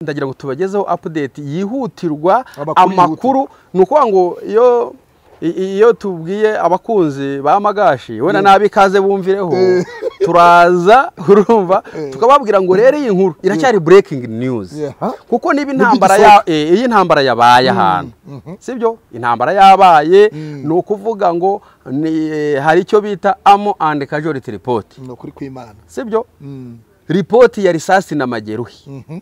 ndagira ngo tubagezeho update yihutirwa Amakuru amakuru ni ukuvuga ngo iyo i- iyo tubwiye abakunzi ba magashi wenda nabi ikaze bumvireho turaza urumva tukababwira ngo rero iyi nkuru iracyari breaking news Yeah. kuko niba Nubwo intambara ya eh, iyo intambara yabaye ahantu sibyo intambara yabaye ni ukuvuga ngo ni- eh, hari icyo bita amo and casualty report ni ukuri kw'imana sibyo Mm. ripoti ya risasi na majeruhi Mhm.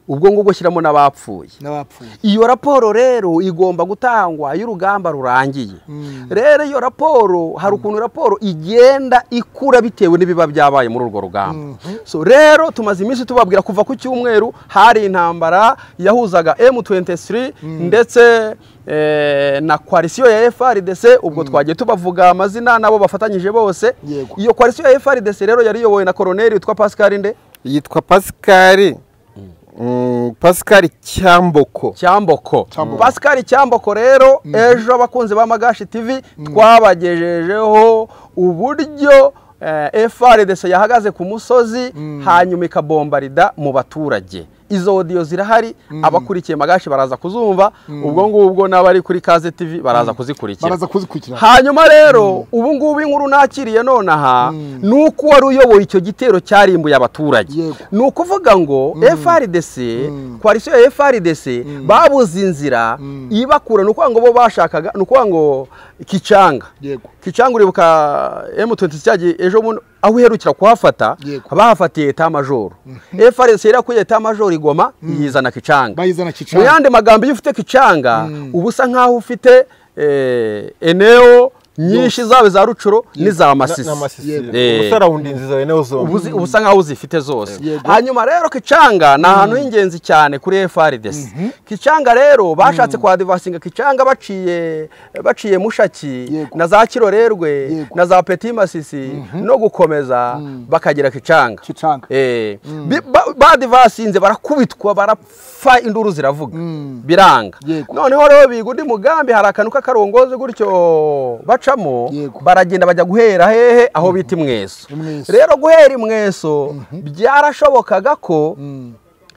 ubwo ngubwo shyiramo n'abapfuye n'abapfuye iyo raporo rero igomba gutangwa iyo urugamba rurangiye Mm. rero iyo raporo hari ukuntu raporo igenda ikura bitewe n'ibiba byabaye muri urwo rugamba so rero tumaze iminsi tubabwira kuva ku cyumweru hari intambara yahuzaga M23 ndetse eh, na koalisiyo ya FRDC ubwo twagiye tubavuga amazina nabo bafatanyije bose Yego. iyo koalisiyo ya FRDC rero yari iyobowe na koloneli witwa Pascal Nde yitwa pascal mm, pascal cyamboko cyamboko Cyamboko. pascal cyamboko rero ejo abakunzi ba magashi tv twabagejejeho uburyo eh, frdc yahagaze ku musozi hanyuma ikabombarida mu baturage izo odiyo zirahari abakurikiye magashi baraza kuzumva ubwo ngubwo n'abari kuri kaze tv baraza kuzikurikira baraza kuzikurikirana hanyuma rero ubu ngubu inkuru nakiriye nonaha ni uko uwari uyoboye icyo gitero cyarimbuye abaturage Yego. ni ukuvuga ngo frdc koalisiyo ya frdc babuze inzira ibakura ni ukuvuga ngo bo bashakaga ni ukuvuga ngo kicanga yego kicanga uribuka M23 cyagiye ejo bundi aho uherukira kuhafata Yego. bahafatiye eta majoro frdc yari yakuriye eta majoro i Goma yizana kicanga bayizana mu kicana yandi magambo iyo ufite kicanga uba usa nk'aho ufite eh, eneo nyinshi zaba za rucuro n'iza masisi Eh. ubusarawundinzi zawe nawe uba zombi uzi- uba usa nk'aho uzifite zose Yego. hanyuma rero kicanga ni ahantu h'ingenzi cyane kuri frdc kicanga rero bashatse kwa divasinga kicanga baciye baciye mushaki Yego. na za kirorerwe Yego. na za peti masisi no gukomeza bakagera kicanga Kicanga. Eh, bi- ba- badi basinze barakubitwa barapfa induru ziravuga biranga Yego. noneho rero biga undi mugambi hari akantu k'akarongozi gutyo bacamo Yego. baragenda bajya guhera hehe aho bita imweso Imweso. rero guhera imweso byarashobokaga ko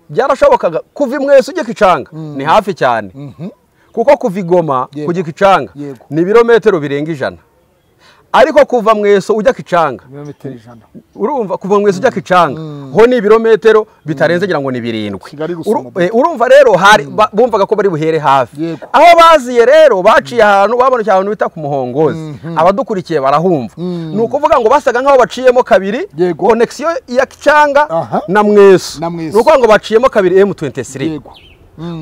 byarashobokaga kuva imweso ujya kicanga ni hafi cyane kuko kuva igoma Yego. kujya kicanga Yego. ni ibirometero birenga ijana ariko kuva mweso ujya kicanga ibirometero ijana urumva kuva mu isi ujya kicanga ho ni ibirometero bitarenze ngira ngo ni birindwi Kigali gusa Uru- umudugudu. eh, urumva rero hari ba- bumvaga ko bari buhere hafi Yego. aho baziye rero baciye ahantu babonokiye ahantu bita ku muhongozi abadukurikiye barahumva ni ukuvuga ngo basaga nk'aho baciyemo kabiri Yego. konekisiyo ya kicanga Aha. na mweso Na Mweso. ni ukuvuga ngo baciyemo kabiri M23 yego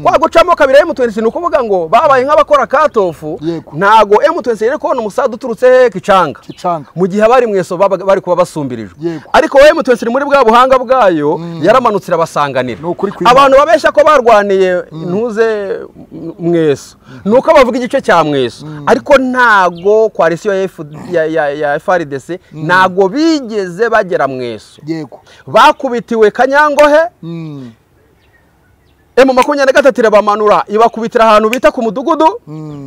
kwa gucamo kabiri M23 ni ukuvuga ngo babaye nk'abakora katofu Yego. ntago M23 yari kubona umusada uturutse hehe kicanga kicanga mu gihe abari mu iso babaga bari kuba basumbirijwe Yego. ariko wowe mutwese uri muri bwa buhanga bwayo yaramanutse irabasanganira Ni ukuri kw'Imana. abantu babeshya ko barwaniye ntuze m- mweso ni uko bavuga igice cya mweso ariko ntago koalisiyo ya F- ya- ya- ya frdc ntago bigeze bagera mweso yego bakubitiwe kanyangohe Mm. emu makumyabiri na gatatu irabamanura ibakubitira ahantu bita ku mudugudu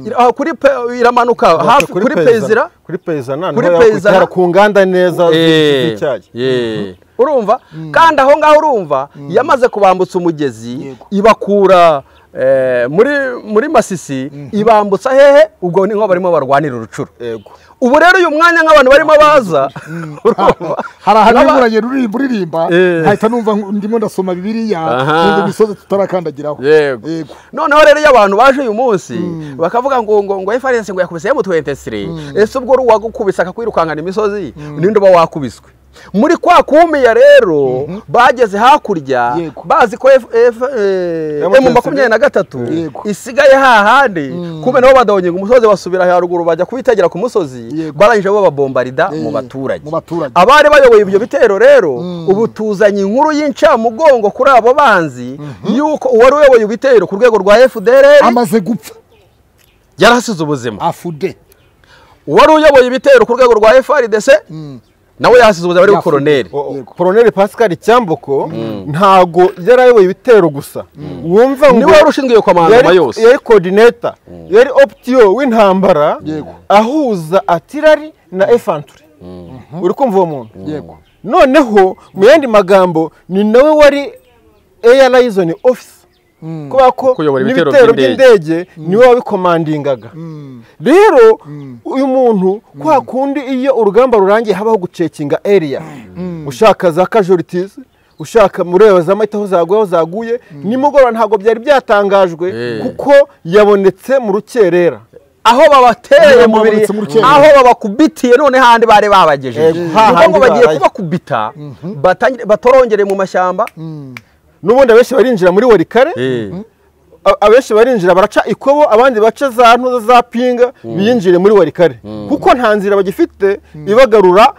ira- kuri pe- iramanuka hafi kuri peyizira kuri peyizana Kuri kuri Peyizana. peyizana ku nganda neza Eh, z'icyayi eh. urumva kandi aho ngaho urumva yamaze kubambutsa umugezi Yego. ibakura eh, muri muri masisi ibambutsa hehe ubwo ni nko barimo barwanira urucuro yego ubu rero uyu mwanya nk'abantu barimo baza urumva hari ahantu n'aba- imuranye ruri buririmba Eh. nkahita numva nk- ndimo ndasoma bibiriya Aha. n'indi misozi tutarakandagiraho yego yego noneho rero iyo abantu baje uyu munsi bakavuga ngo ngo ngo efarense ngo yakubise M23 ese ubwo uri uwagukubise akakwirukankana imisozi ninde uba wakubiswe muri kwa kumiya rero bageze hakurya Yego. bazi ko F- F- eh, M23. emu makumyabiri na gatatu Yego. isigaye hahandi kubera nabo badahonye umusozi basubira haruguru bajya kubitegera ku musozi Yego. barangije bo babombarida mu Eh, baturage mu baturage. abari bayoboye ibyo bitero rero ubu tuzanye inkuru y'incamugongo kuri abo banzi y'uko uwari uyoboye ibitero ku rwego rwa fdr amaze gupfa yarasize ubuzima afude uwari uyoboye ibitero ku rwego rwa frdc nawe yahasize ubuzima ari we Yafu- koroneri O- Yego. koroneri pascal cyamboko ntago yari ayoboye ibitero gusa wumva niwe wari ushinzwe iyo komandoma yari yose yari coordinator yari optiyo w'intambara Yego. ahuza atirari na efanturi uri kumva uwo muntu yego noneho mu yandi magambo ni nawe wari airline office kubera ko Kuyobora ibitero n'ibitero by'indege. by'indege niwe wabikomandingaga rero uyu muntu kwa kundi iyo urugamba rurangiye habaho gucekinga area ushaka za casualties ushaka mureba za mahita aho zaguye aho zaguye nimugoroba ntabwo byari byatangajwe Eh. kuko yabonetse mu rukerera aho babateye Aho mu biri babonetse mu rukero. aho babakubitiye none handi bari babagejeje Yego, ni hahandi ukuvuga ngo bagiye baraye. kubakubita batangire- batorongere mu mashyamba n'ubundi abenshi barinjira muri warikare a- abenshi barinjira baraca ikobo abandi baca za ntuza za pinga biyinjire muri warikare kuko nta nzira bagifite ibagarura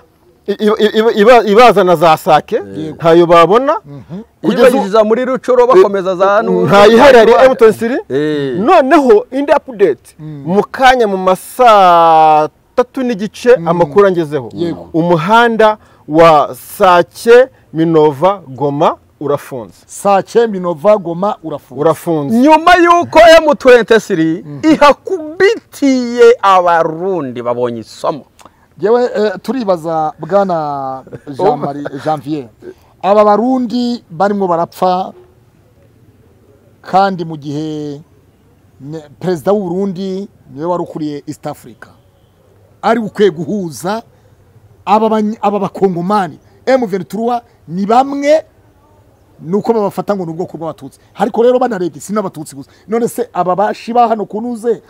i- i- iba- iba- ibazana za sake ntayo babona kugeza ubu- yibagiza muri rucuro bakomeza za nu- ntayihari hari emutoni siri Eh. noneho indi apudeti mu kanya mu ma saa tatu n'igice amakuru angezeho Yego. umuhanda wa sake minova goma urafunze sake minova goma urafunga urafunze nyuma y'uko M23 ihakubitiye abarundi babonye isomo yewe eh, turibaza bwana jean marie janvier aba barundi barimo barapfa kandi mu gihe ne- perezida w'u Burundi niwe wari ukuriye east africa ari ukwiye guhuza aba bany- aba bakongomani M23 ni bamwe nuko babafata ngo ni ubwoko bw'abatutsi ariko rero banarebye si n'abatutsi gusa none se aba bashi ba hano kunuze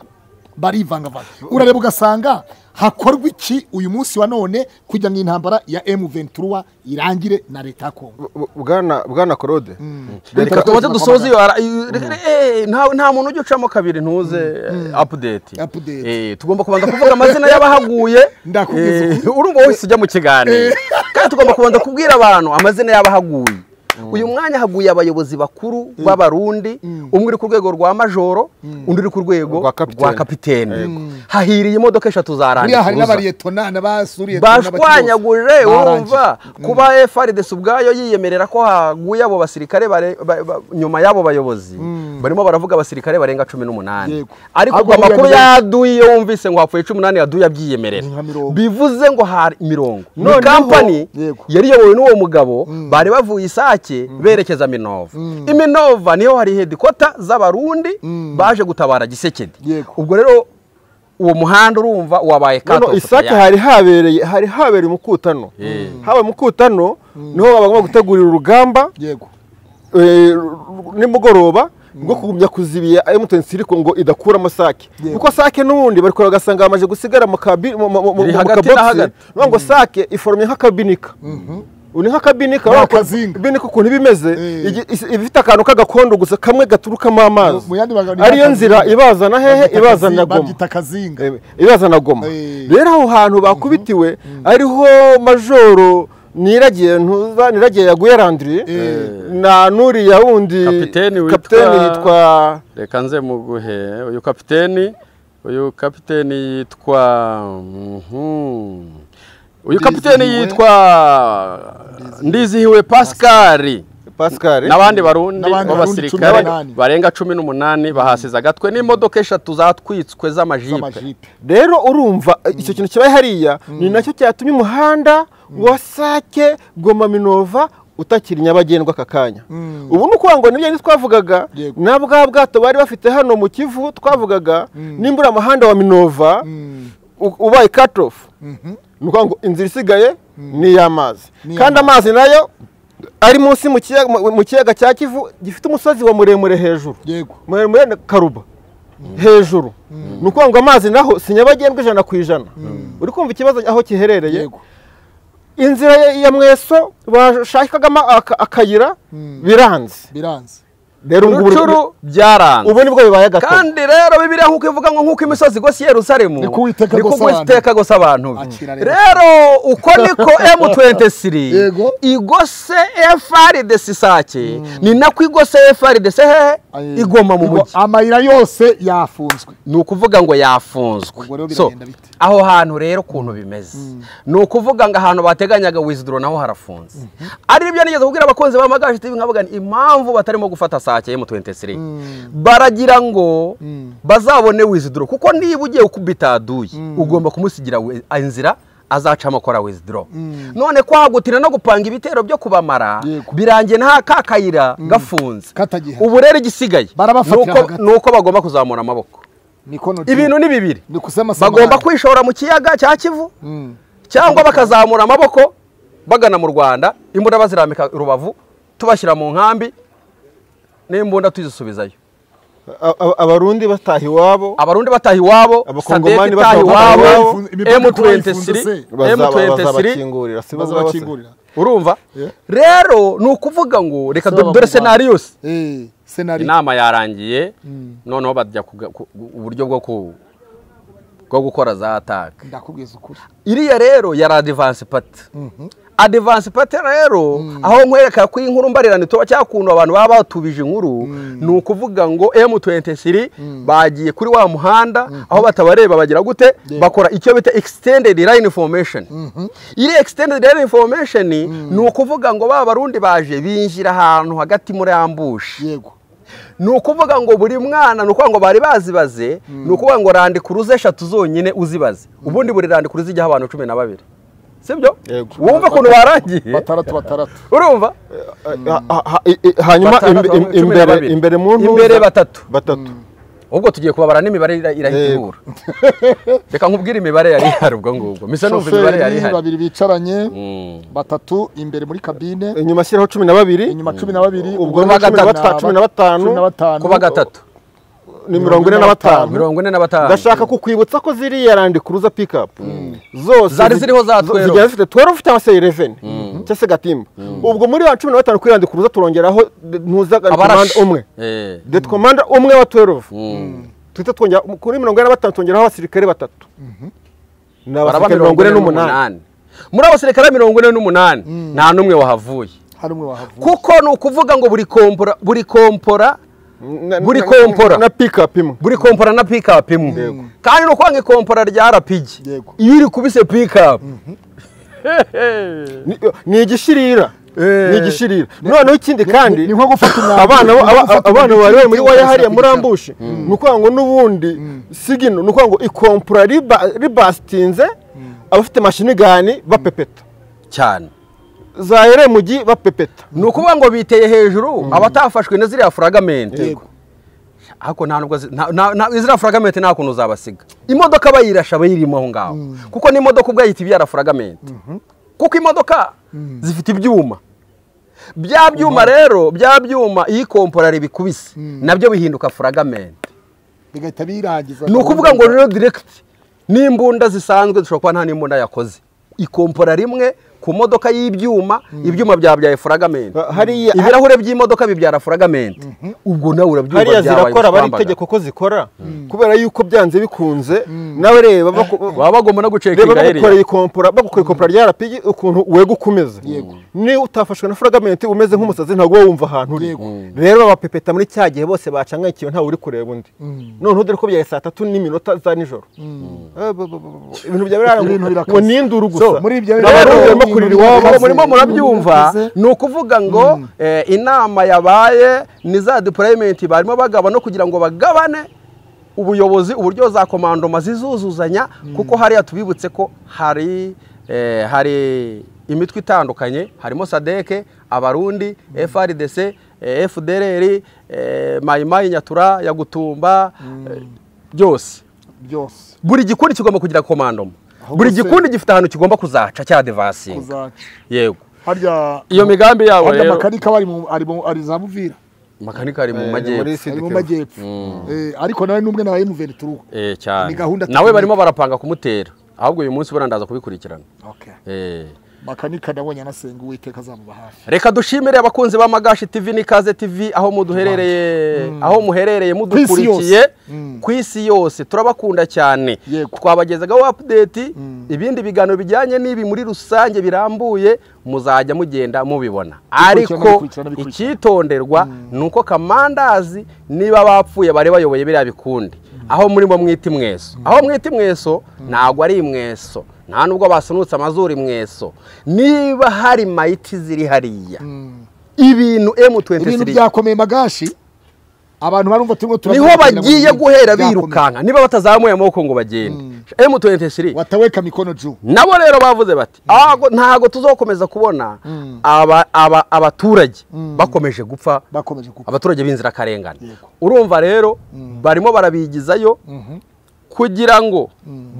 barivangavanga urareba ugasanga hakorwa iki uyu munsi wa none kujya mu intambara ya M23 irangire na leta ya Kongo Bu- bwana bwana claude Reka tumaze dusoze iyo ara- iyo- reka- eh, nta- nta muntu ujya ucamo kabiri ntuze eh, update Update. Eh, tugomba kubanza kuvuga amazina y'abahaguye Ndakubwiza Eh, urumva wese ujya mu kiganiro kandi tugomba kubanza kubwira abantu amazina y'abahaguye uyu mwanya haguye abayobozi bakuru b'abarundi umwe uri ku rwego rwa majoro undi uri ku rwego Rwa kapitene. rwa kapitene hahiriye imodoka eshatu za randi hariya hari n'abariyetona n'abasuriye bashwanyaguje urumva kuba FRDC ubwayo yiyemerera ko haguye abo basirikare bare- ba- ba- nyuma y'abo bayobozi barimo baravuga abasirikare barenga cumi n'umunani Yego. ariko ubwo Agwa muri amakuru ya mirongo. yaduye iyo wumvise ngo hapfuye cumi n'umunani yaduye abyiyemerera Ni nka mirongo. bivuze ngo hari mirongo ni Noneho- kampani Yego. yari iyobowe n'uwo mugabo bari bavuye isake berekeza minova iminova niho hari hedikota z'abarundi baje gutabara gisekedi Yego. ubwo rero uwo muhanda urumva wabaye Noneho kato isake hari habereye hari habereye umukutano habaye umukutano niho bagomba gutegurira urugamba yego eh, nimugoroba rwo kugumya kuzibiya emutiyeni siriko ngo idakuramo sake Yego. kuko sake n'ubundi bari kureba ugasanga bamaze gusigara mu kabi mu- mu- mu- mu Iri hagati na kabogisi hagati. ni ngo sake iforomye nk'akabinika uri nk'akabinika Ni wa- akazinga. binika ukuntu iba imeze Eh. igi- is- iba ifite akantu k'agakondo gusa kamwe gaturukamo amazi Mu yandi magambo ni ariyo akazinga. nzira ibazana hehe ibazana goma babyita akazinga Eh, ibazana goma Eh. rero aho hantu bakubitiwe ariho majoro niragiye ntuza niragiye yaguye randiri Eh. na nuriya wundi Kapiteni witwa- kapiteni yitwa reka nze muguhe uyu kapiteni uyu kapiteni yitwa mhm. uyu kapiteni Ndizihiwe- yitwa ndizihiwe pascal pascal n'abandi barundi N'abandi Barundi cumi b'abasirikare n'umunani. barenga cumi n'umunani bahasize agatwe n'imodoka eshatu zatwitswe z'amajipe z'amajipe rero urumva icyo kintu kibaye hariya ni nacyo cyatumye umuhanda wa sake goma minova utakiri nyabagendwa aka kanya ubu ni ukuvuga ngo nibyo twavugaga Yego. na bwa bwato bari bafite hano mu kivu twavugaga nimbura umuhanda wa minova u- ubaye cut off ni ukuvuga ngo inzira isigaye ni iy'amazi Ni kandi iy'amazi. amazi nayo ari munsi mu kiyaga- mu- mu kiyaga cya kivu gifite umusozi wa muremure hejuru yego muremure na karuba hejuru ni ukuvuga ngo amazi naho si nyabagendwa ijana ku ijana uri kumva ikibazo aho kiherereye yego inzira ya- ya mweso bashakagamo aka- akayira biranze biranze rero ubu ngubu- rucuru byaranze ubu nibwo bibaye agatoki kandi rero bibiriya nk'uko ivuga ngo nk'uko imisozi igose i yerusalemu Niko Uwiteka niko agosa abantu. Uwiteka agosa abantu be. Akira rero. rero uko niko M23 Yego. igose FRDC isake ni nako igose FRDC hehe igoma mu mujyi amayira yose yafunzwe ni ukuvuga ngo yafunzwe Ubwo rero So, biragenda bite? aho hantu rero ukuntu bimeze ni ukuvuga ngo ahantu bateganyaga wizidoro naho harafunze ari nibyo nigeze kubwira abakunzi b'amagare TV nkavuga nti, impamvu batarimo gufata sake M23 baragira ngo bazabone wizidoro kuko niba ugiye kubitaduye ugomba kumusigira we- inzira azacamo akora wizidoro none kwagutira no gupanga ibitero byo kubamara Yego. birangiye nta ka kayira gafunze Katagihari. ubu rero igisigaye Barabafatira ni uko- hagati. ni uko bagomba kuzamura amaboko nikono ibintu ni bibiri ni kusamasama bagomba kwishora mu kiyaga cya kivu cyangwa bakazamura amaboko bagana mu rwanda imbunda bazirambika i rubavu tubashyira mu nkambi n'imbunda tuzisubizayo A- a- abarundi bataha iwabo abarundi bataha iwabo Abakongomani sadek itaha bataha iwabo iwabo. m23 bazaba- m23 bazabakingurira si bo Baza baba se. bakingurira. urumva Yeah. rero ni ukuvuga ngo reka Se do- dore b'abanyarwanda. senariyose eh senari inama yarangiye noneho bajya kuga- ku- uburyo bwo ku- bwo gukora za ataka ndakubwiza ukuri iriya rero yari adivansi pati adivansi pati rero aho nkwereka ko inkuru mbarirane tuba cya kuntu abantu baba batubije inkuru ni ukuvuga ngo M23 bagiye kuri wa muhanda aho batabareba bagira gute bakora icyo bita extended line formation iri extended line formation ni ukuvuga ngo ba barundi baje binjira ahantu hagati muri ambushi yego ni ukuvuga ngo buri mwana ni ukuvuga ngo bari bazibaze ni ukuvuga ngo randika uruzi eshatu zonyine uzibaze ubundi buri randika uruzi ijyaho abantu cumi na babiri sibyo Yego. wumva ukuntu barangiye bataratu bataratu urumva Ha- ha- ha- i- i- hanyuma Batandatu, imbe- im- cumi na imbere babiri. imbere mu ntuza- Imbere batatu. batatu ubwo tugiye kubabara n'imibare ira- irahita Yego. ibura reka nkubwire imibare yari ihari ubwo ngubwo mbese numva imibare yari shoferi ihari babiri bicaranye Mm. batatu imbere muri kabine inyuma ashyiraho cumi na babiri inyuma cumi na babiri ubwo Kuba ni cumi gatanu. na bata- cumi na batanu cumi na batanu kuba gatatu ni mirongo ine na batanu mirongo ine na batanu ndashaka kukwibutsa ko ziriya randikuruza pikapu zose Zari zi- ziriho za zi- 12. zigiye zifite 12 cyangwa se 11 cyangwa se gatimba ubwo muri ya cumi na batanu kuri randikuruza turongeraho de- ntuza abarashi komanda umwe Eh. det komanda umwe wa 12 tuhita twongera kuri mirongo ine na batanu twongeraho abasirikare batatu ni baraba abasirikare mirongo ine n'umunani muri abasirikare mirongo ine n'umunani nta n'umwe wahavuye hari umwe wahavuye kuko ni ukuvuga ngo buri kompora buri kompora Na- Buri na- kompora. na pikapu imwe buri kompora na pikapu imwe kandi ni ukuvuga ngo kompora rya rapigi Yego. iyo uri kubise pikapu Ni- ni igishirira ni igishirira noneho ikindi kandi ni nko gufata umwanda abana ni nko aba- gufata abana umwanda bari bari muri ukawushyira waya hariya ku muri gitanda. ambushi ni ukuvuga ngo n'ubundi sigino ni ukuvuga ngo ikompura riba- ribasitinze abafite mashini gani bapepeta cyane za eremugi bapepeta ni ukuvuga ngo biteye hejuru abatafashwe na ziriya furagamente yego ariko nta nubwo zi- nta- nta- nta- ziriya furagamente nta kuntu uzabasiga imodoka bayirasha abayirimo aho ngaho kuko n'imodoka ubwo yita ibyara furagamente kuko imodoka zifite ibyuma bya byuma rero bya byuma iyo ikomporari bikubise nabyo bihinduka furagamente bigahita birangiza ni ukuvuga ngo rero diregiti n'imbunda zisanzwe dushobora kuba nta n'imbunda yakoze ikompora rimwe ku modoka y'ibyuma ibyuma byabyaye furagamenti Ha- hariya- ibirahure by'imodoka bibyara furagamenti ubwo nawe urabyumva hariya byabaye zirakora aba ari igikwambaga. itegeko ko zikora kubera yuko byanze bikunze nawe reba baku- baba bagomba no reba gucekinga heriya bagukoreye ikompora bagukoreye ikompora rya rapigi ukuntu wega ukomeza niba utafashwe na furagamenti umeze nk'umusazi ntabwo uba wumva ahantu uri Yego. rero babapepeta muri cya gihe bose bacangayikiwe ntawe uri kureba undi noneho dore ko byaye saa tatu n'iminota za nijoro Eh, ba- ba- ba- ba- Ibintu ibintu byawe birarangira birakaze. ngo nindure So, gusa muri ibyo Rero Abarundi ubu barimo ni kurira ibintu iwabo. bikaze, murimo murabyumva bikaze. ni ukuvuga ngo eh, inama yabaye ni za deployment barimo bagaba no kugira ngo bagabane ubuyobozi uburyo za komandoma zizuzuzanya kuko hariya tubibutse ko hari eh, hari imitwe itandukanye harimo sadeke abarundi frdc eh, fdrr eh, mayimayi nyatura ya gutumba eh, byose byose buri gikundi kigomba kugira komandoma Ahubwo buri se- gikundi gifite ahantu kigomba kuzaca cya devasinga kuzaca yego harya iyo migambi yabo harya rero makanika bari mu- ari mu- ari za muvira makanika ari mu Eh, muri majyepfo si- ari mu Sindikiro. majyepfo Eh, ariko nawe n'umwe nawe muveri turuhu Eh, cyane Ni gahunda nawe tukeneye. barimo barapanga kumutera ahubwo uyu munsi burandaza kubikurikirana Eh. makanika nabonye anasenga uwiteka azamuba hafi reka dushimire abakunzi ba magashi tv n'ikaze tv aho muduherereye aho muherereye Ku isi mudukurikiye yose. ku isi yose turabakunda cyane Yego. twabagezagaho update ibindi biganiro bijyanye n'ibi muri rusange birambuye muzajya mugenda mubibona ariko bikurikirana, bikurikirana. icyitonderwa ni uko kamandazi niba bapfuye bari bayoboye biriya bikundi aho muri bo mwita imweso aho mwita imweso ntabwo ari imweso nta nubwo basunutse amazuru imweso niba hari mayiti ziri hariya ibintu ibintu M23 byakomeye magashi abantu barumva turimo niho bagiye guhera birukanka niba batazamuye amaboko ngo bagende M23 wataweka mikono juu nabo rero bavuze bati "Ago- ntago tuzokomeza kubona aba- aba- abaturage bakomeje gupfa bakomeje kuko abaturage b'inzirakarengane Yego. urumva rero barimo barabigizayo kugira ngo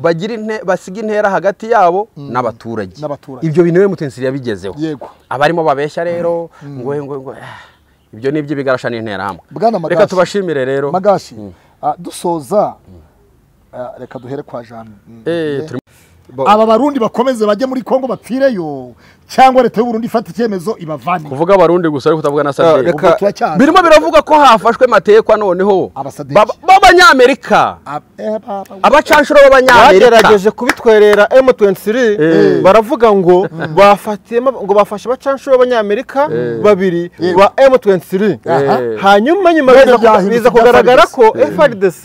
bagire inte- basige intera hagati yabo n'abaturage N'abaturage. ibyo bintu M23 yabigezeho yego abarimo babeshya rero ngo ngo ngo ah, ibyo ni iby'ibigarasha n'interahamwe Bwana Magashi. reka tubashimire rero magashi ah, dusoza ah, reka duhere kwa Jean Mm. Eh, turi- aba barundi bakomeze bajye muri Kongo bapfireyo cyangwa leta y'u Burundi ifate icyemezo ibavane kuvuga abarundi gusa ariko utavuga na sadek reka- turacyari birimo biravugwa ko hafashwe matekwa noneho Abasadeki. baba- b'abanyamerika Ab- eh, ba- ba- abacanshuro b'abanyamerika bagerageje kubitwerera M23 baravuga ngo bafatiyemo ngo bafashe abacanshuro b'abanyamerika babiri ba M23 Aha. hanyuma nyuma Bene biza ku- byahindutse biza ibya kugaragara FARDC. ko FARDC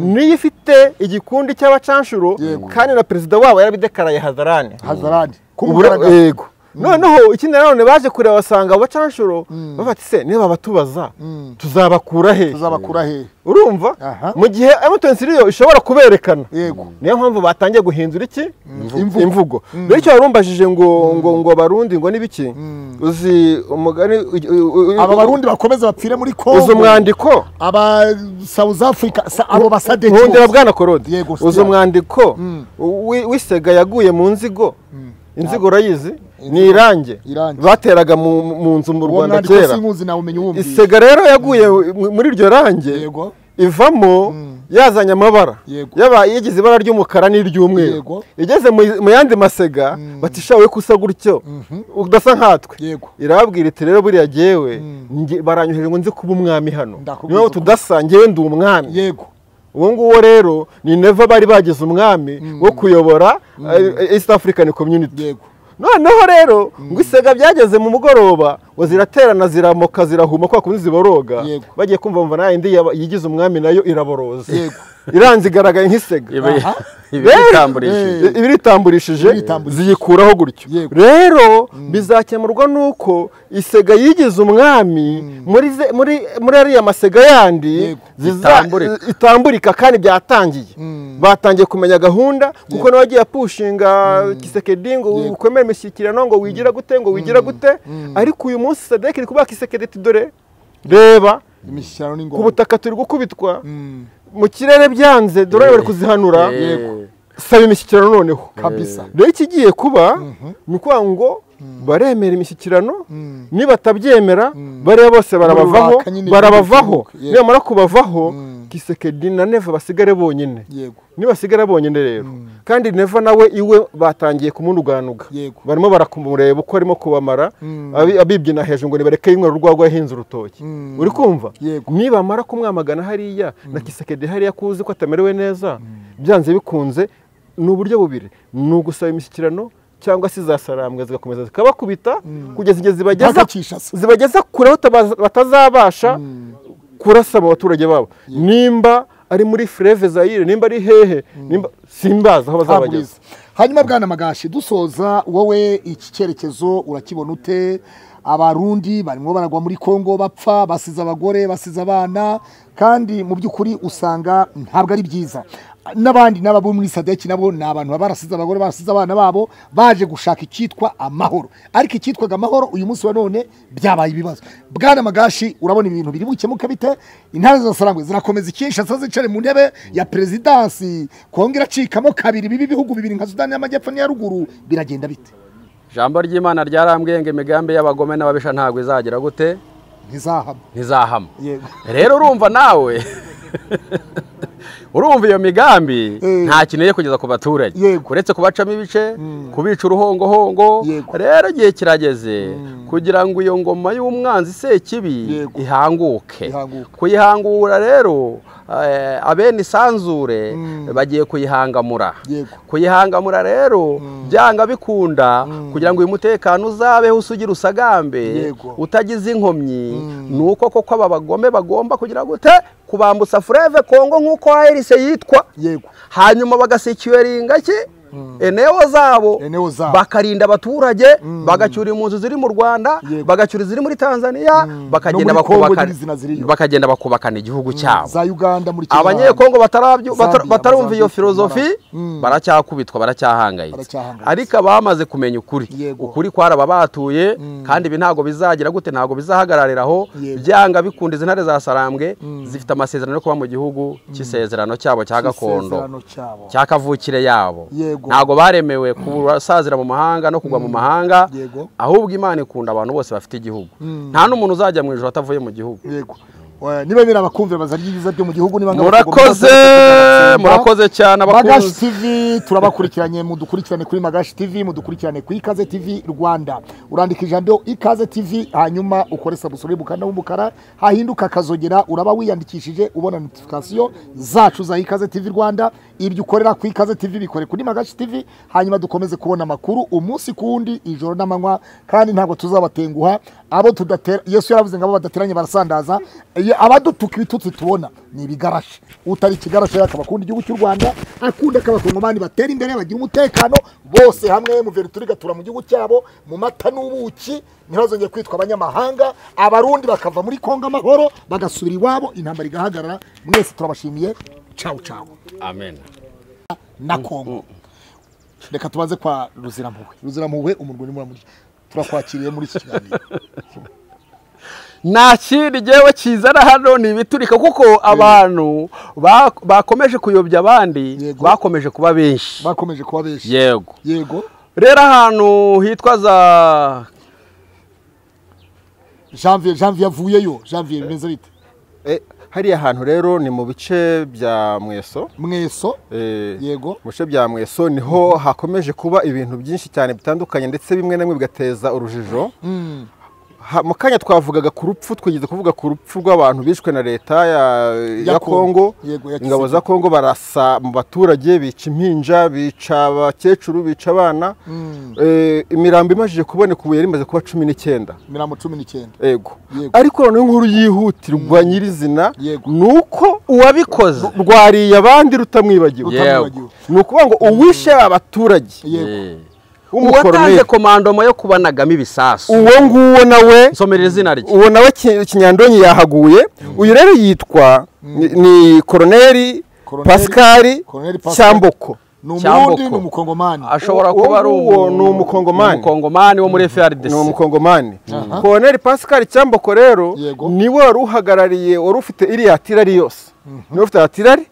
niyo ifite igikundi cy'abacanshuro kandi na perezida wabo yarabidekaraye hadarani hazarani Ubura- kumugaragara yego noneho ikindi nanone baje kureba basanga abacanshuro bafata se niba babatubaza tuzabakura he tuzabakura hehe urumva Aha. mu gihe emutiyeni ishobora kuberekana Yego. niyo mpamvu batangiye guhindura iki Imvugo. imvugo rero icyo warumbajije ngo ngo ngo abarundi ngo ni biki uzi umugani u- u- u- aba barundi bakomeze bapfire muri uzi Kongo umwandiko aba South Africa sa- abo basadeki nkundira bose. bwana korode Yego, uzi sitiyani. umwandiko wi- w'isega yaguye mu nzigo inzigo urayizi ni irange Irange. bateraga mu mu nzu mu uwo rwanda mwandiko kera sinkuzi nawe umenya uwumvise isega rero yaguye mu- muri iryo range Yego. ivamo yazanye amabara Yego. yaba yigeze ibara ry'umukara n'iry'umweru Yego. igeze mu- mu yandi masega bati shawe ko usa gutyo udasa nkatwe Yego. irababwira iti rero buriya jyewe nge- baranyoheje ngo nze kuba umwami hano Ndakubwiza niyo ukuri. tudasa ngewe ndi umwami yego uwo nguwo rero ni neva bari bagize umwami wo kuyobora eh, east african community yego noneho rero ngo isega byageze mu mugoroba ngo ziraterana ziramoka zirahuma kwa kundi ziboroga Yego. bagiye kumva mva nayo indi yaba- yigize umwami nayo iraboroza Yego. iranze igaragaye nk'isega Ibi- Aha. ibi bitambulishije. Eh. ibiritambulishije Ibiritambulishije. ziyikuraho gutyo Yego. rero bizakemurwa n'uko isega yigize umwami muri ze- muri- muri ariya masega yandi Yego. ziza- Itambulika. itambulika kandi byatangiye batangiye kumenya gahunda kuko nabagiye pushinga kisekedi ngo Yego. ukomere imishyikirano ngo wigira gute ngo wigira gute ariko uyu munsi sadeki iri kubaha kisekedi ati dore reba imishyikirano ni ku ngombwa butaka turi gukubitwa Mm, mu kirere byanze dore bari kuzihanura Eh. saba imishyikirano noneho kabisa rero ikigiye kuba ni ukuvuga ngo baremera imishyikirano nibatabyemera bariya bose barabavaho Urubaka nyine barabavaho rw'igihugu, yego. nibamara kubavaho kisekedi na neva basigare bonyine yego nibasigara bonyine rero kandi neva nawe iwe batangiye kumunuganuga Yego. barimo barakumureba uko arimo kubamara abi- abibyina hejuru ngo nibareke yinywera urwagwa yahinze urutoki uri kumva Yego. nibamara kumwamagana hariya na kisekedi hariya ko uzi ko atamerewe neza byanze bikunze ni uburyo bubiri ni ugusaba imishyikirano cyangwa se zasarambwe zigakomeza zikabakubita kugeza igihe zibageza Bagacisha se. zibageza kure aho tabaza- batazabasha kurasa mu baturage babo nimba ari muri fureve zayire nimba ari hehe nimba simbazi aho bazabageza Haburiza. hanyuma bwana magashi dusoza wowe iki cyerekezo urakibona ute abarundi barimo baragwa muri kongo bapfa basize abagore basize abana kandi mu by'ukuri usanga ntabwo ari byiza n'abandi n'aba bo muri sadeki nabo ni abantu baba barasize abagore barasize abana babo baje gushaka icyitwa amahoro ariko icyitwaga amahoro uyu munsi wa none byabaye ibibazo bwana magashi urabona ibintu biri bukemuke bite intara zirasarangwe zirakomeza ikinshasa zicare mu ntebe ya perezidansi kongo iracikamo kabiri bibi bihugu bibiri nka sudani y'amajyepfo n'iya ruguru biragenda bite ijambo ry'imana ryarambwiye ngo imigambi y'abagome n'ababisha ntabwo izagira gute ntizahama ntizahama yego rero urumva nawe urumva iyo migambi nta kintu iri kugeza ku baturage Yego. uretse kubacamo ibice kubica uruhongohongo Yego. rero igihe kirageze kugira ngo iyo ngoma y'umwanzi sekibi Yego. ihanguke Ihanguke. kuyihangura rero eh, abene isanzure bagiye kuyihangamura Yego. kuyihangamura rero byanga bikunda kugira ngo uyu mutekano uzabeho usugira usagambe Yego. utagize inkomyi ni uko koko aba bagome bagomba kugira gute kubambutsa fureve kongo nk'uko aherise yitwa yego hanyuma bagasecyuringa ki eneo zabo eneo zabo. bakarinda abaturage bagacyura impunzi ziri mu rwanda Yego. bagacyura iziri muri tanzaniya bakagenda No muri Congo bakubaka- n'izina ziriyo. bakagenda bakubakana igihugu cyabo za uganda muri Kenya abanyekongo batarabyo- Zambia, bata- batarumva iyo Mozambique, filozofi Mm. baracyakubitwa baracyahangayitse Baracyahangayitse. ariko abamaze kumenya ukuri Yego. ukuri kwaraba batuye kandi ibi ntabwo bizagira gute ntabwo bizahagararira aho Yego. byanga bikunda izi ntare za sarambwe zifite amasezerano yo kuba mu gihugu cy'isezerano cyabo cya gakondo Isezerano cyabo. cya kavukire yabo Yego. ntabwo baremewe kurasazira mu mahanga no kugwa mu mahanga Yego. ahubwo imana ikunda abantu bose bafite igihugu nta n'umuntu uzajya mu ijoro atavuye mu gihugu yego Eh, niba birabakumvira bazarya ibiza byo mu gihugu niba ngabo- murakoze bagomba- murakoze cyane magashi abakunzi tv turabakurikiranye mudukurikirane kuri magashi tv mudukurikirane ku ikaze tv rwanda urandika ijambo ikaze tv hanyuma ukore sabusorebe umukanda w'umukara hahinduka akazogera uraba wiyandikishije ubona notifikasiyo zacu za ikaze tv rwanda ibyo ukorera ku ikaze tv bikore kuri magashi tv hanyuma dukomeze kubona amakuru umunsi ku wundi ijoro n'amanywa kandi ntabwo tuzabatenguha abo tudatera yesu yaravuze ngo abo badateranye barasandaza Ye- abadutuka ibitutsi tubona ni ibigarashi utari ikigarashi rero akaba akunda igihugu cy'u rwanda akunda ko abakongomani batera imbere bagira umutekano bose hamwe muverituri gatura mu gihugu cyabo mu mata n'ubuki ntibazongere kwitwa abanyamahanga abarundi bakava muri kongo amahoro bagasubira iwabo intambara igahagarara mwese turabashimiye cawu cawu amen na kongo reka tubaze kwa ruzirampuhwe ruzirampuhwe umurwi muramurya turakwakiriye muri iki kiganiro nta kindi ngewe kizana hano ni ibiturika kuko abantu ba- bakomeje kuyobya abandi Yego. bakomeje kuba benshi bakomeje kuba benshi yego yego rero ahantu hitwa za janvier janvier yavuyeyo janvier bimeze bite Eh, hariya hantu rero ni mu bice bya mweso mweso Eh, Yego. mu bice bya mweso niho hakomeje kuba ibintu byinshi cyane bitandukanye ndetse bimwe na bimwe bigateza urujijo Ha- mu kanya twavugaga ku rupfu twigeze kuvuga ku rupfu rw'abantu bishwe na leta ya, Ya ya, Congo. kongo Yego, ya ingabo Kisekedi. za kongo barasa mu baturage bica impinja bica abakecuru bica abana Eh, imirambo imajije kuboneka ubu yari imaze kuba cumi n'icyenda mirongo cumi n'icyenda ego Yego. ariko noneho inkuru yihutirwa nyirizina Yego. ni uko uwabikoze rwariye abandi rutamwibagiwe Rutamwibagiwe. ni ukuvuga ngo uwishe abaturage yego uwatanze w'umukoromeri komandomo yo kubanagamo ibisasu uwo nguwo nawe nsomerera izina rye uwo nawe ki- kinyandonyi yahaguye uyu rero yitwa ni- ni koroneri Koroneri- pascal Koroneri Pascal. cyamboko ni umurundi Cyamboko. ni umukongomani ashobora Uwo kuba ari nguwo umu- ni umukongomani. umukongomani wo muri ni frdc umukongomani Aha. koroneri pascal cyamboko rero Yego. niwe wari uhagarariye wari ufite iriya tirari yose niwe ufite iriya tirari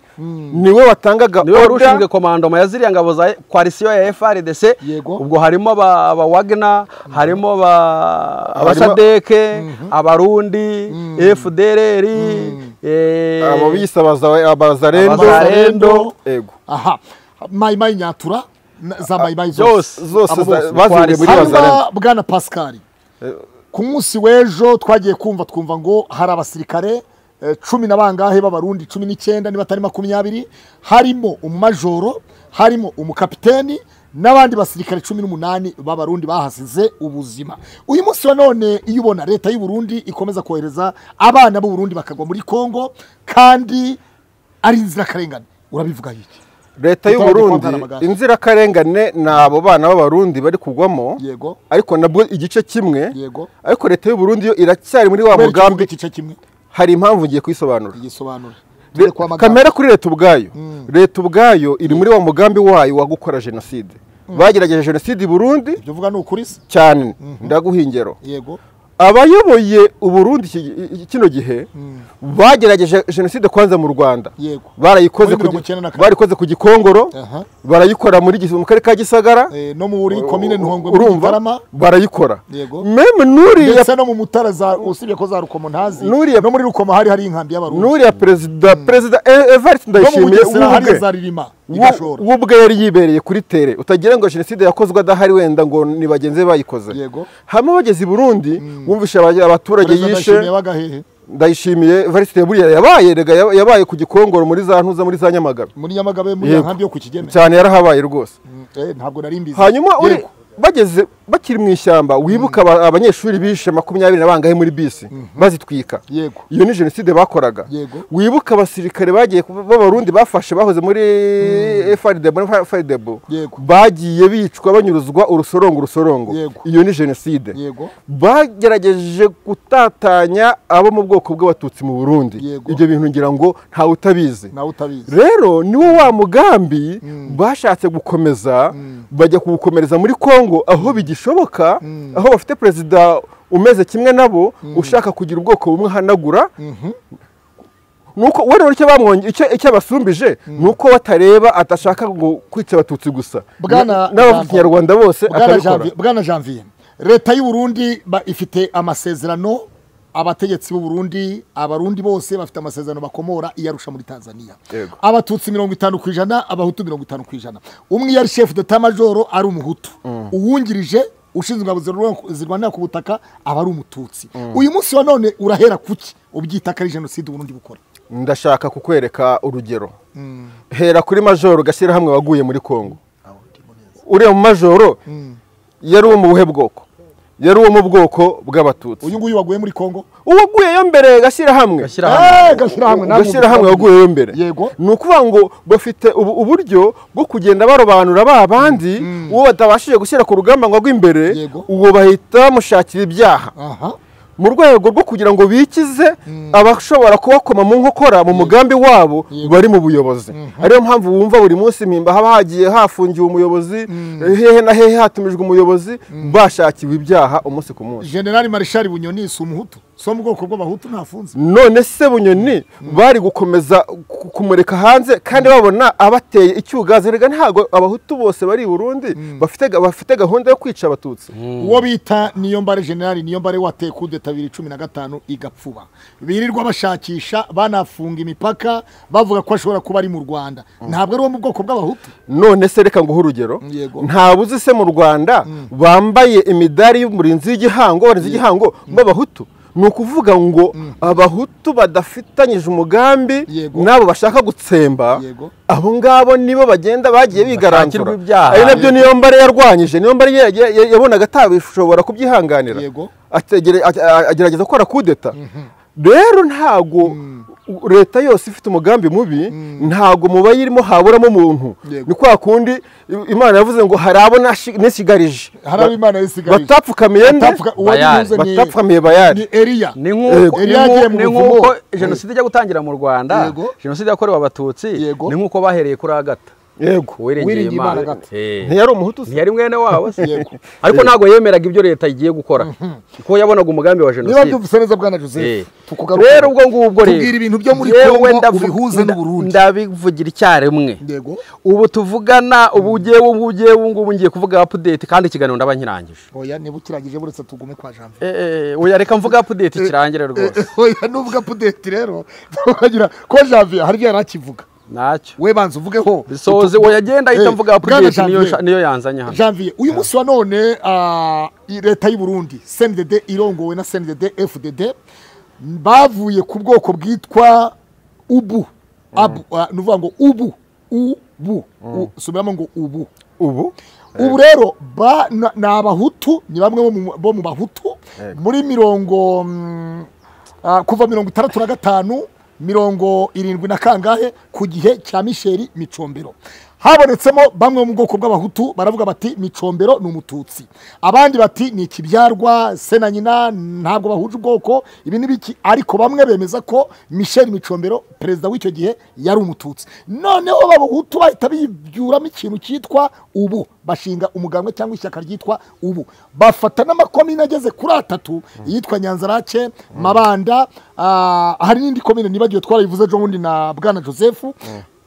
niwe watangaga niwe wari order. ushinzwe komandoma ya ziriya ngabo za koalisiyo ya frdc Yego. ubwo harimo aba aba wagner harimo ba- Abarimo- abasadeke abarundi fdrr eh, abo bise abaza- abazarendo Abazarendo. ego aha mayimayi nyatura na- za mayimayi byose zose zose Abo za- bose, baziriye muri Kwari- bazarendo hanyuma bwana pascal ku munsi w'ejo twagiye kumva twumva ngo hari abasirikare eh, cumi na bangahe b'abarundi cumi n'icyenda niba atari makumyabiri harimo umumajoro harimo umukapiteni n'abandi basirikare cumi n'umunani b'abarundi bahasize ubuzima uyu munsi wa none iyo ubona leta y'u Burundi ikomeza kohereza abana b'u Burundi bakagwa muri kongo kandi ari inzirakarengane urabivuga iki leta y'u Utabaye burundi kwamagana amagambo. inzirakarengane ni abo bana b'abarundi bari kugwamo yego ariko nabwo igice kimwe Yego. ariko leta y'u burundi yo iracyari muri wa kubera iki uvuga mugambi igice kimwe hari impamvu ngiye kuyisobanura igisobanura Le- kamere kuri leta ubwayo leta ubwayo iri muri wa mugambi wayo wo gukora jenoside bagerageje jenoside i burundi ibyo uvuga ni ukuri se cyane ndaguha ingero yego abayoboye uburundi iki- iki- kino gihe bagerageje jenoside kwanza mu rwanda Yego. barayikoze Muri ku mirongo gi- icyenda na kane. barayikoze ku gikongoro Aha. barayikora muri Gis- mu karere ka gisagara Eh, no muri komine ntongwe muri urumva gitarama barayikora Yego. meme nuriya ndetse no mu mutara za usibye ko za rukomo ntazi Nuriya- no muri rukomo hari hari inkambi y'abarundi nuriya perezida perezida E- Evariste no mu ndayishimiye bugesera hari w'ubwe- za ririma wo- igashora we ubwe yari yibereye kuri tere utagira ngo jenoside yakozwe adahari wenda ngo ni bagenzi be bayikoze Yego. hamwe bageze i burundi bumvishe aba- abaturage Perezida Ndayishimiye yishe w'agahehe ndayishimiye varisite buriya yabaye rega yaba- yabaye ku gikongoro muri za ntuza muri za nyamagabe muri nyamagabe muri ya Yego. nkambi yo ku kigeme cyane yarahabaye rwose Mm, eh, ntabwo nari mbizi hanyuma uri Yego. bageze bakiri mu ishyamba wibuka aba- abanyeshuri bishe makumyabiri na bangahe muri bisi bazitwika Yego. iyo ni jenoside bakoraga Yego. wibuka abasirikare bagiye ku- b'abarundi bafashe bahoze muri frdb frdb Yego. bagiye bicwa banyuruzwa urusorongo urusorongo Yego. iyo ni jenoside yego bagerageje gutatanya abo mu bwoko bw'abatutsi mu burundi Yego. ibyo bintu ngira ngo ntawe utabizi nawe utabizi rero niwo wa mugambi bashatse gukomeza bajya kuwukomereza muri congo aho bigishoboka aho bafite perezida umeze kimwe nabo ushaka kugira ubwoko bumwe ahanagura nuko we rero icyo bamwonge- icyo- icyo abasumbije ni uko batareba adashaka ngo kwica abatutsi gusa Bwana- n'abavuga ikinyarwanda bose Bwana akabikora Janvier- bwana janvier leta y'u Burundi ba- ifite amasezerano abategetsi b'u Burundi abarundi bose bafite amasezerano bakomora iyarusha muri tanzania Yego. abatutsi mirongo itanu ku ijana abahutu mirongo itanu ku ijana umwe iyo ari shefu deta majoro ari umuhutu uwungirije ushinzwe ingabo zirwa- zirwanira ku butaka aba ari umututsi uyu munsi wa none urahera kuki ubyita ko ari jenoside uburundi bukora ndashaka kukwereka urugero hera kuri majoro gashyirahamwe waguye muri congo uriya mu majoro yari uwo mu buhe bwoko yari uwo mu bwoko bw'abatutsi uyu nguyu waguye muri kongo uwaguyeyo mbere gashyirahamwe Gashyirahamwe. Eh, gashyirahamwe namwe gashyirahamwe waguyeyo mbere Yego. ni ukuvuga ngo bafite ubu- uburyo bwo kugenda barobanura ba bandi uwo batabashije gushyira ku rugamba ngo agwe imbere Yego. uwo bahita bamushakira ibyaha aha mu rwego rwo kugira ngo bikize abashobora kubakoma mu nkokora mu mugambi wabo bari mu buyobozi ariyo mpamvu wumva buri munsi mpimba haba hagiye hafungiwe umuyobozi hehe na hehe hatumijwe umuyobozi bashakiwe ibyaha umunsi ku munsi generali marishali bunyoni si umuhutu si wo mu bwoko bw'abahutu ntafunze none se bunyoni bari gukomeza ku- kumureka hanze kandi babona abateye icyugazi rega ntabwo abahutu bose bari i burundi bafite ga- bafite gahunda yo kwica abatutsi uwo bita niyo mbare generali niyo mbare wateye kudeta bibiri cumi na gatanu igapfuba birirwa bashakisha banafunga imipaka bavuga ko ashobora kuba ari mu rwanda ntabwo ari uwo mu bwoko bw'abahutu none se reka nguhe urugero Yego. ntabuzi se mu rwanda bambaye imidari y'umurinzi w'igihango abarinzi w'igihango b'abahutu ni ukuvuga ngo abahutu badafitanyije umugambi Yego. n'abo bashaka gutsemba Yego. abo ngabo nibo bagenda bagiye bigaranzura Bashakirwa ibyaha. ari nabyo niyo mbare yarwanyije niyo mbare ya- ya- ya- yabonaga atabishobora kubyihanganira Yego. Ategere- a- a- agerageza gukora kudeta rero ntago leta yose ifite umugambi mubi ntago mu bayirimo haburamo umuntu Yego. ni kwa kundi i- imana yavuze ngo hari abo nashi- nisigarije Hari abo Imana yisigarije. batapfukamiye nde Batapfuka- uwo Bayari. nibuze ni- batapfukamiye bayari ni eriya ni nk'uko Yari ni nk'uko- yagiye mu ni buvumo. nk'uko jenoside ijya gutangira mu rwanda Yego. jenoside yakorewe abatutsi Yego. ni nk'uko bahereye kuri agata yego uwiringiye Uwiringiye Imana imana Agatha. Eh. ntiyari umuhutu se ntiyari mwene wabo se Yego. ariko ntabwo yemeraga ibyo leta igiye gukora kuko yabonaga umugambi wa niba jenoside byumvise neza bwana Eh. joseph tukugaruke rero ubwo ngubwo rero Tubwira ibintu byo muri yewe Congo ndavu- ubihuze nda- n'Uburundi. ndabivugira icyarimwe yego ubu tuvugana ubu ugiye ubu ugiye ubu ngubu ngiye kuvuga update kandi ikiganiro ndaba nkirangije oya niba ukirangije buretse tugume kwa janvier Eh, eh, oya reka mvuga update kirangire rwose oya nuvuga pudeti rero tukagira ko janvier hari ibyo yari akivuga ntacyo we banza uvugeho bisoze oya agenda ahita Eh, mvuga Bwana update niyo Janvier. nsha- niyo yanzanye hano janvier uyu munsi wa none ah, i- leta y'u burundi cndd irongowe na cndd fdd bavuye ku bwoko bwitwa ubu abu ah, ni ukuvuga ngo ubu ubu U- subiramo ngo ubu ubu ubu rero ba- na- ni abahutu ni bamwe bo mu- bo mu bahutu muri mirongo mm, ah, kuva mirongo itandatu na gatanu mirongo irindwi na kangahe ku gihe cya misheri micombero habonetsemo bamwe mu bwoko bw'abahutu baravuga bati micombero ni umututsi abandi bati ni ikibyarwa se na nyina ntabwo bahuje ubwoko ibi ni biki ariko bamwe bemeza ko misheri micombero perezida w'icyo gihe yari umututsi noneho abahutu bahita bibyuramo ikintu cyitwa ubu bashinga umugambwe cyangwa ishyaka ryitwa ubu bafata n'amakomine ageze kuri atatu iyitwa nyanzarake mabanda ah, hari n'indi komine nibagiwe twarayivuze ejo bundi na bwana joseph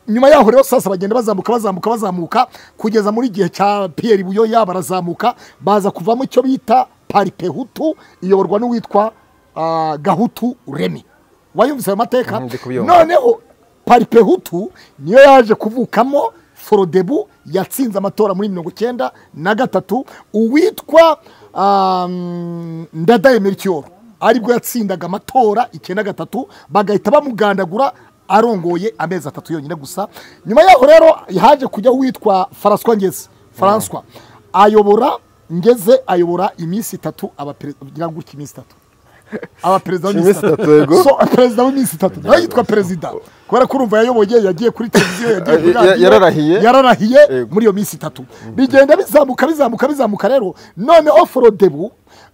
nyuma yaho rero sasa bagenda bazamuka bazamuka bazamuka kugeza muri gihe cya piyeri buyoya barazamuka baza kuvamo icyo bita paripehutu iyoborwa n'uwitwa ah, gahutu remi wayumvise ayo mateka Mhm, ndi kubyumva. noneho paripehutu niyo yaje kuvukamo forodebu yatsinze amatora muri mirongo icyenda na gatatu uwitwa um, ndadaye melchior aribwo yatsindaga amatora icyenda gatatu bagahita bamugandagura arongoye amezi atatu yonyine gusa nyuma yaho rero haje kujyaho uwitwa faranswa ngezi faranswa ayobora ngeze ayobora iminsi itatu abaperezida kugira ngo gutya iminsi itatu abaperezida Iminsi itatu, yego. so perezida w'iminsi itatu nawe yitwa perezida kubera ko urumva yayoboye yagiye kuri televiziyo yagiye kuri Ya- ya- radiyo, yararahiye. yararahiye Yego. muri iyo minsi itatu bigenda bizamuka bizamuka bizamuka rero noneho forodebu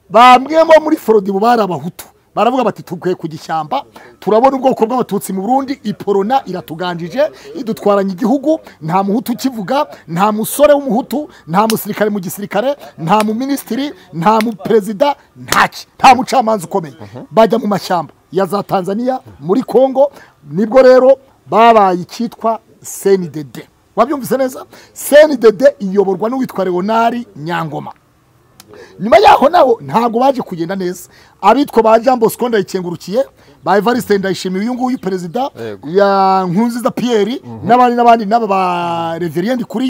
bamwe bo muri forodebu bari abahutu baravuga bati tuguye kujya ishyamba turabona ubwoko bw'abatutsi mu burundi iporona iratuganjije idutwaranye igihugu nta muhutu ukivuga nta musore w'umuhutu nta musirikare mu gisirikare nta muminisitiri nta muperezida ntaki nta mucamanza ukomeye bajya mu mashyamba ya za tanzania muri kongo nibwo rero babaye icyitwa senidede wabyumvise neza senidede iyoborwa n'uwitwa leonari nyangoma nyuma yaho naho ntabwo baje kugenda neza abitwa ba jean bosco ndayikengurukiye ba evariste ndayishimiye uyu nguyu perezida Yego. ya nkunziza piyeri n'abandi n'abandi n'aba ba reveriyende kuri